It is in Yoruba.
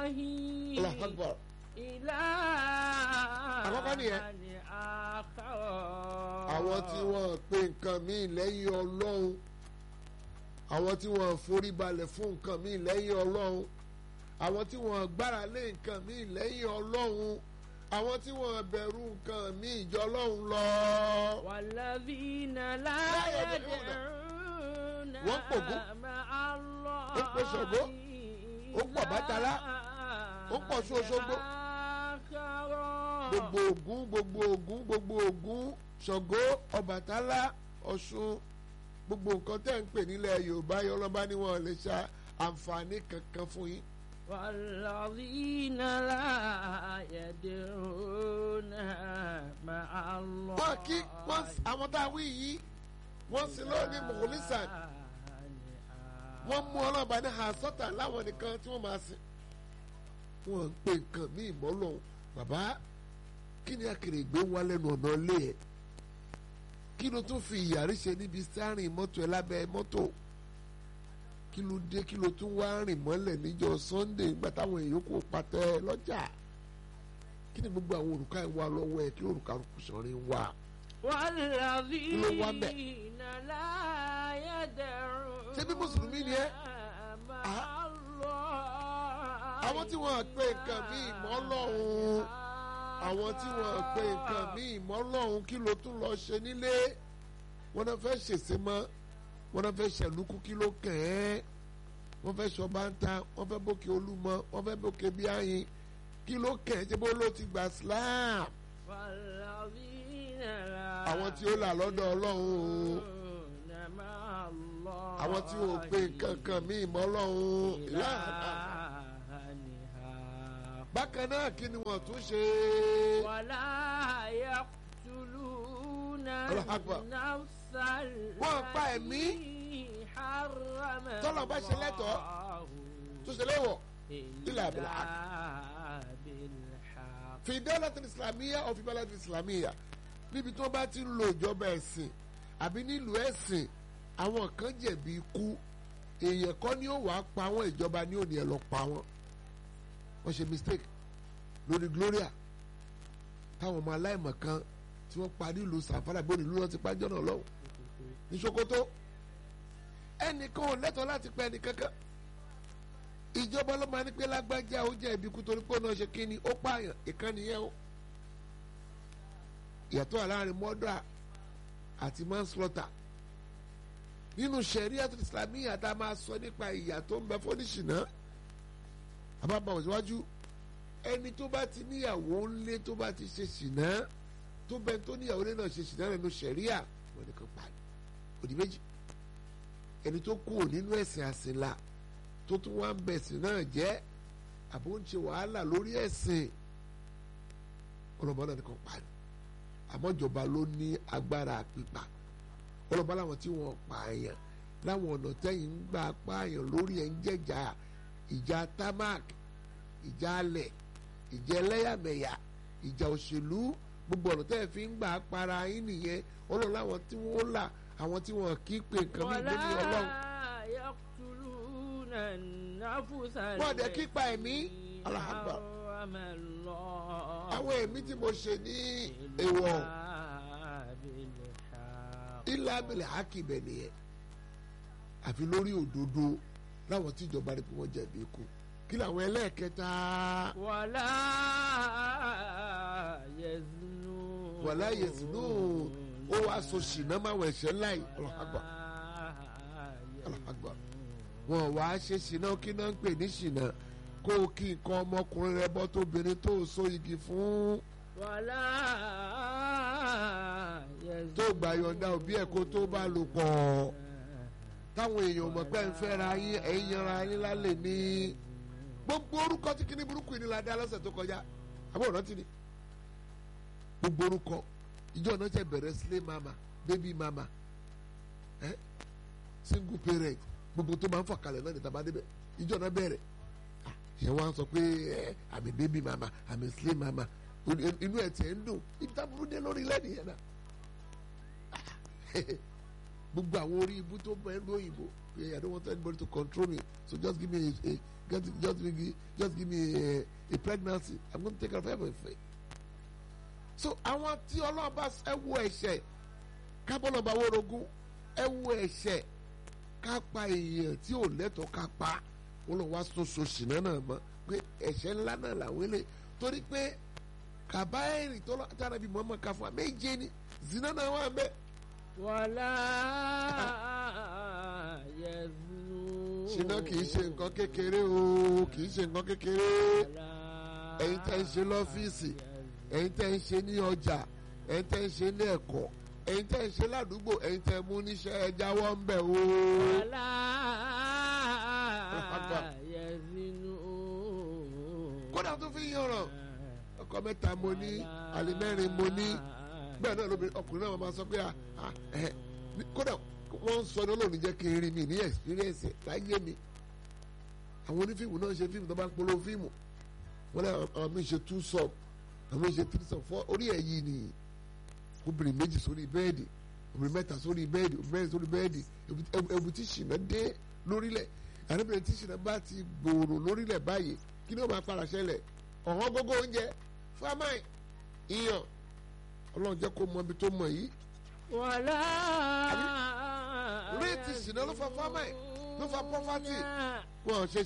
Allahu Akbar. Àkọ́kọ́ nìyẹn. àwọn tí wọ́n pe nǹkan míì lẹ́yìn ọlọ́run àwọn tí wọ́n forí balẹ̀ fún nǹkan míì lẹ́yìn ọlọ́run àwọn tí wọ́n gbára lé nǹkan míì lẹ́yìn ọlọ́run àwọn tí wọ́n bẹ̀rù nǹkan míì jọ ọlọ́run lọ. والذين لا لا يدعون. يدعون wọ́n pògún. مع الله ó pè Ṣàngó. ó pọ̀ Bàtálá. ó pọ̀ Ọ̀ṣun Òṣogbo. gbogbo Ògún gbogbo Ògún gbogbo Ògún Ṣàngó Ọbàtálá Ọ̀ṣun gbogbo nǹkan tẹ́ ń pè nílẹ̀ Yorùbá yọlọ́ba ni wọ́n lè ṣe àǹfààní kankan fún yín. والذين لا يدعون مع الله wọ́n kí wọ́n àwọn tá a wí yìí wọ́n sì lọ ní mọ̀kòlísàn wọ́n mú ọlọ́ba ní àsọ́tà láwọn nìkan tí wọ́n máa sìn wọ́n ń pè nǹkan ní ìmọ̀lọ́ bàbá kí ni Akèrègbè wà lẹ́nu ọ̀nà ilé ẹ̀ kí ló tún fi ìyàrí ṣe níbi sárìn mọ́tò ẹ̀ lábẹ́ mọ́tò kí ló dé kí ló tún wá rìn mọ́lẹ̀ níjọ́ Sunday nígbà táwọn èèyàn kò pàtẹ lọ́jà kí ni gbogbo àwọn òrùka ẹ̀ wà lọ́wọ́ ẹ̀ kí ló òrùka kùsọ̀rin wà. والذين لا يدعون ṣé bí mùsùlùmí ni ẹ́ مع Ah. الله àwọn tí wọ́n pe nǹkan míì mọ́ lọ́hùn àwọn tí wọ́n pe nǹkan míì mọ́ lọ́hùn kí ló tún lọ ṣe nílé wọ́n náà fẹ́ ṣèṣe mọ́ wọ́n náà fẹ́ ṣẹ̀lúkú kí ló kàn ẹ́ wọ́n fẹ́ ṣọba ń ta wọ́n fẹ́ bókè olúmọ wọ́n fẹ́ bókè bíáyìn kí ló kàn ẹ́ ṣe bó ló ti gbà Islam والذين لا àwọn tí ó là lọ́dọ̀ Ọlọ́run o يدعون مع الله àwọn tí ò pe nǹkan kan míì mọ́ lọ́hùn ìlànà إلها bákan náà kí ni wọ́n tún ṣe ولا يقتلون الله أكبر. النفس wọ́n pa ẹ̀mí التي حرم tọ́lọ̀ bá ṣe lẹ́tọ̀ọ́ tó ṣe léwọ̀ إلا بالحق. بالحق fi dawlatin islamiyya or fi balatin islamiyya níbi tí wọ́n bá ti ń lo ìjọba ẹ̀sìn àbí nílùú ẹ̀sìn àwọn kan jẹ̀bi ikú èèyàn kọ́ ni ó wàá pa wọ́n ìjọba ní òní ẹ̀ lọ pa wọ́n wọ́n ṣe mistake lórí Gloria táwọn ọmọ aláìmọ̀ kan tí wọ́n pa nílùú Sàfárà bó nílùú wọn ti pa jọ́nà lọ́wọ́ ní Sokoto ẹnìkan ò lẹ́tọ̀ọ́ láti pa ẹnì kankan ìjọba ló máa ní pé lágbájá ó jẹ́ ibi kú torí pé ó náà ṣe kí ni ó pààyàn ìkànnì yẹn o ìyàtọ̀ láàrin murder àti manslaughter nínú sẹ̀ríà islamiyya tá a máa sọ nípa ìyà tó ń bẹ fọ́níṣìnà àbábà òṣìwájú ẹni tó bá ti níyàwó ńlé tó bá ti ṣe ṣìnà tó bẹ tó níyàwó ńlé náà ṣe ṣìnà nínú sẹ̀ríà wọn ni kan pàdé òdì méjì ẹni tó kú nínú ẹ̀sìn àsìnlá tó tún wá ń bẹ̀sìn náà jẹ́ àbó ń ṣe wàhálà lórí ẹ̀sìn ọlọ́mọ náà nìkan pa ni àmọ́ ìjọba ló ní agbára pípa ọlọ́mọ làwọn tí wọ́n pààyàn láwọn ọ̀nà tẹ́yìn ń gbà pààyàn lórí ẹ̀ ń jẹ́jà ìjà tamak ìjà alẹ̀ ìjà ẹlẹ́yàmẹ̀yà ìjà òṣèlú gbogbo ọ̀nà tẹ́yìn fi ń gbà para yín nìyẹn ọlọ́run láwọn tí wọ́n là àwọn tí wọ́n kì í pe nǹkan mí ìgbé ní ọlọ́run يقتلون النفس Wọ́n dẹ̀ kí pa ẹ̀mí. التي Allahu Akbar. حرم الله àwọn ẹ̀mí tí mo ṣe ní èèwọ̀ إلا بالحق. ilé abẹ́lẹ̀ hákìbẹ̀ nìyẹn àfi lórí òdodo láwọn tí ìjọba rí pé wọ́n jẹ̀bi ikú kí làwọn ẹlẹ́ẹ̀kẹta ولا يزنون wàlá yẹsùnú ó wàá so ṣìnà máwọn ẹ̀ṣẹ̀ láì ọlọ́hàgbà ọlọ́hàgbà wọn wàá ṣe ṣìnà kí náà ń pè ní ṣìnà kó o kí nǹkan ọmọkùnrin rẹ bọ́ tóbìnrin tó o so igi fún ولا يزنون tó gbà yọ̀ǹda òbí ẹ̀ kó tó bá lò pọ̀ táwọn èèyàn mọ̀ pé ń fẹ́ra yín ẹ̀yin yanra yín lálẹ́ ní gbogbo orúkọ tí kíní burúkú yìí ni la dá lọ́sẹ̀ tó kọjá àbọ̀ ọ̀nà tí ni gbogbo orúkọ ìjọ náà ṣe bẹ̀rẹ̀ sílé mama baby mama ẹ single parent gbogbo tó máa ń fọkàlẹ̀ náà ní tàbá débẹ̀ ìjọ náà bẹ̀rẹ̀ Ah, ṣé wọ́n á sọ pé ẹ àmì baby mama àmì sílé mama inú ẹ̀ tiẹ̀ ń dùn ibi tá burú dé lórí lẹ́nu yẹn náà gbogbo àwọn orí ibú tó bẹ ní òyìnbó pé i don't want anybody to control me so just give me a, a just, just, give me- just give me a, a pregnancy i'm gonna take care of everything so àwọn tí ọlọ́run bá ẹ wo ẹ̀ṣẹ̀ kábọ́lọ̀ bá wórogún ẹ wo ẹ̀ṣẹ̀ ká pa èèyàn tí ò lẹ́tọ̀ọ́ ká pa wọn lọ wá soso ṣìnà náà mọ́ pé ẹ̀ṣẹ̀ ńlá náà làwọn ilé torí pé kàbáyèrè tó tára bí mọ́mọ́ ká fún wa méje ni zina náà wà bẹ́ẹ̀ wàlá yẹzunu. ṣìnà kì í ṣe nǹkan kékeré o kì í ṣe nǹkan kékeré ẹ̀yin tẹ́ ń ṣe lọ́fíìsì ẹ̀yin tẹ́ ń ṣe ní ọjà ẹ̀yin tẹ́ ń ṣe ní ẹ̀kọ́ ẹ̀yin tẹ́ ń ṣe ládùúgbò ẹ̀yin tẹ́ mú níṣẹ́ ẹ jáwọ́ ń bẹ̀ o. wàlá yẹzunu. kódà tó fi yan ọ̀rọ̀ ọkọ mẹ́ta mo ní àlè mẹ́rin mo ní bẹ́ẹ̀ náà lóbi ọkùnrin náà máa sọ pé ah, ah, eh, ní- kódà wọ́n ń sọ ní olóòrùn jẹ́ kí n rí mi ní experience láyé mi àwọn onífíìmù náà ṣe fíìmù tó bá ń polówó fíìmù wọ́n lé àwọn mi ṣe two sub àwọn mi ṣe three sub four orí ẹ̀ yìí ni obìnrin méjì sórí bẹ́ẹ̀dì obìnrin mẹ́ta sórí bẹ́ẹ̀dì obìnrin mẹ́rin sórí bẹ́ẹ̀dì ebu- ebu- ebu tí ṣìnà dé lórílẹ̀ àdébìnrin tí ṣìnà bá ti gbòòrò lórílẹ̀ báyìí kí ni ó máa para ṣẹlẹ̀ ọ̀hán gógó oúnjẹ fámáì iyàn ọlọ́run jẹ́ kó mọ ibi tó mọ̀ yìí wàlá. réètì ṣìnà ló fa fámáì ló fa pọ́fátì wọn ò ṣe